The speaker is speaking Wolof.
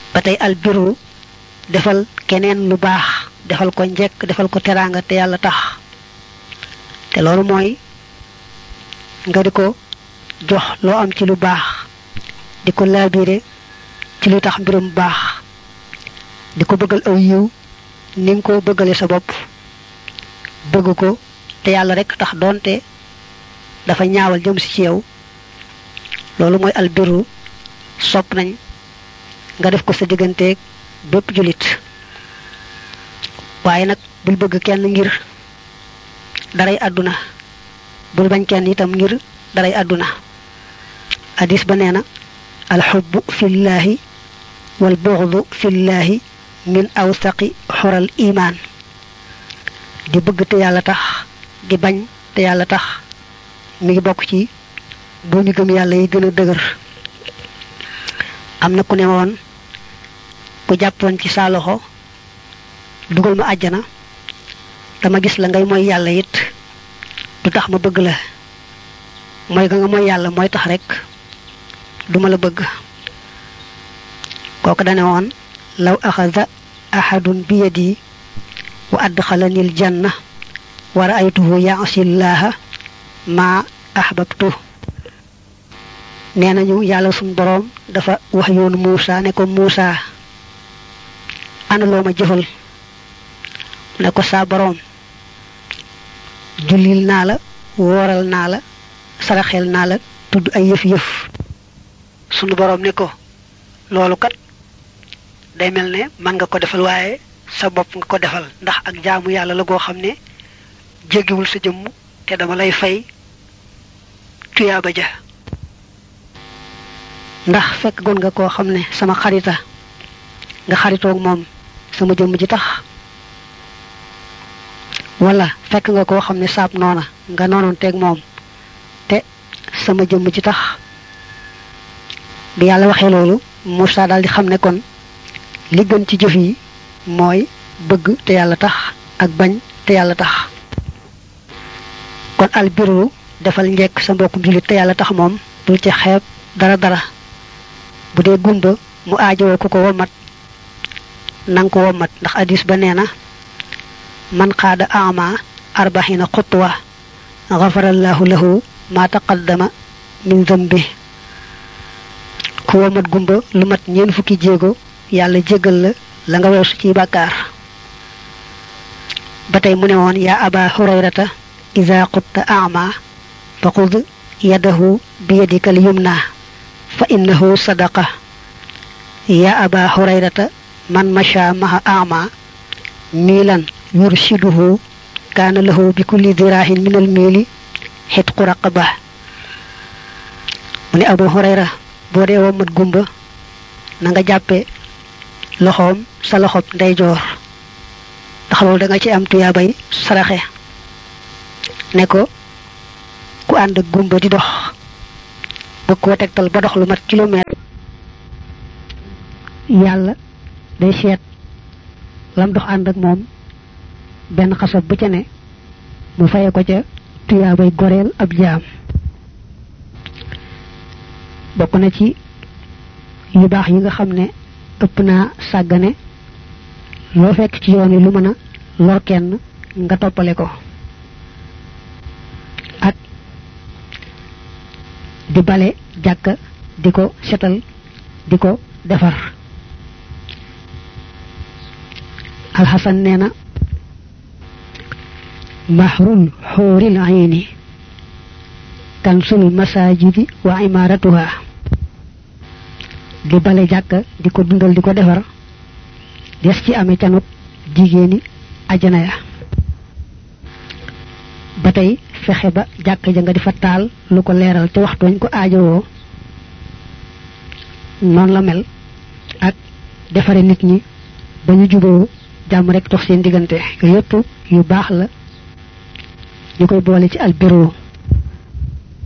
ba tey albiru defal keneen lu baax defal ko njekk defal ko teraanga te yàlla tax te loolu mooy nga di ko jox loo am ci lu baax di ko laabire ci lu tax mbirum baax di ko bëggal aw yiw ni nga ko bëggale sa bopp bëgg ko te yàlla rek tax doonte dafa ñaawal jëm si ci yow loolu mooy albiru sopp nañ nga def ko sa digganteeg bépp julit waaye nag bul bëgg kenn ngir daray àdduna bul bañ kenn itam ngir daray àdduna hadis ba nee na alxubbu fillahi wal buxdu fillahi min awsaqi xoral imaan di bëgg te yàlla tax di bañ te yàlla tax mi ngi bokk ci bu ñu gëm yàlla yi gën a dëgër am na ku ne woon ku jàppoon ci saa loxo dugal ma àjjana dama gis la ngay mooy yàlla it du tax ma bëgg la mooy ga nga mooy yàlla mooy tax rek duma la bëgg kooku dane woon law axada ahadun bi yadi wa adxalani l janna wa raaytuhu yaasillaha ma ahbabtu nee nañu yàlla suñ boroom dafa wax yoonu Muusa ne ko Muusa ana loo ma jëfal ne ko saa boroom jullil naa la wooral naa la saraxel naa la tudd ay yëf-yëf sunu boroom ne ko loolu kat day mel ne man nga ko defal waaye sa bopp nga ko defal ndax ak jaamu yàlla la goo xam ne jéggiwul sa jëmm te dama lay fay tuyaaba ja ndax fekk gon nga koo xam ne sama xarita nga xaritoog moom sama jëmm ji tax wala fekk nga koo xam ne saab noona nga noonoon teeg moom te sama jëmm ji tax bi yàlla waxee loolu Moussa daal di xam ne kon li gën ci jëf yi mooy bëgg te yàlla tax ak bañ te yàlla tax kon albiru defal njekk sa mbokkum jullit te yàlla tax moom bul ci xeeb dara dara bu dee gumba mu aajowoo ku ko womat nang ko womat ndax hadis ba nee na man xaada ama arbaxina xutwa xafarallahu lahu ma taqaddama min zambi ku womat gumba lu mat ñeen fukki jéego yàlla jégal la la nga weesu ci bàkkaar ba tey mu ne woon yaa aba hurayrata ida qutta ama fa xud yadahu bi yadika al yumna fa innahu sadaqa yaa aba hurayrata man masha maha ama miilan yurshiduhu kaana lahu bi kulli diraahin min al miili xitqu raqaba mu ne abu hurayra boo dee womat gumba na nga jàppe loxoom sa loxob ndeyjoor ndax loolu da nga ci am tuyaabay saraxe ne ko ku ànd ak gumba di dox bëgg koo tegtal ba dox lu mat kilomètre yàlla day seet lam dox ànd ak moom benn xasab bu ca ne mu faye ko ca tuyaabay goreel ab jaam bokk na ci yu baax yi nga xam ne ëpp naa sàggane loo fekk ci yoon yi lu mën a lor kenn nga toppale ko ak di bale jàkka di ko setal di ko defar alxasan nee na mahrul xuuril ayni kansul masajidi wa imaratuha di bale jàkka di ko dundal di ko defar des ci amee canut jigéeni ajana ya ba tey fexe ba jàkka ja nga di fa taal lu ko leeral te waxtu wañ ko aajowoo noonu la mel ak defare nit ñi ba ñu juboo jàmm rek dox seen diggante yooyu yëpp yu baax la ñu koy boole ci albiro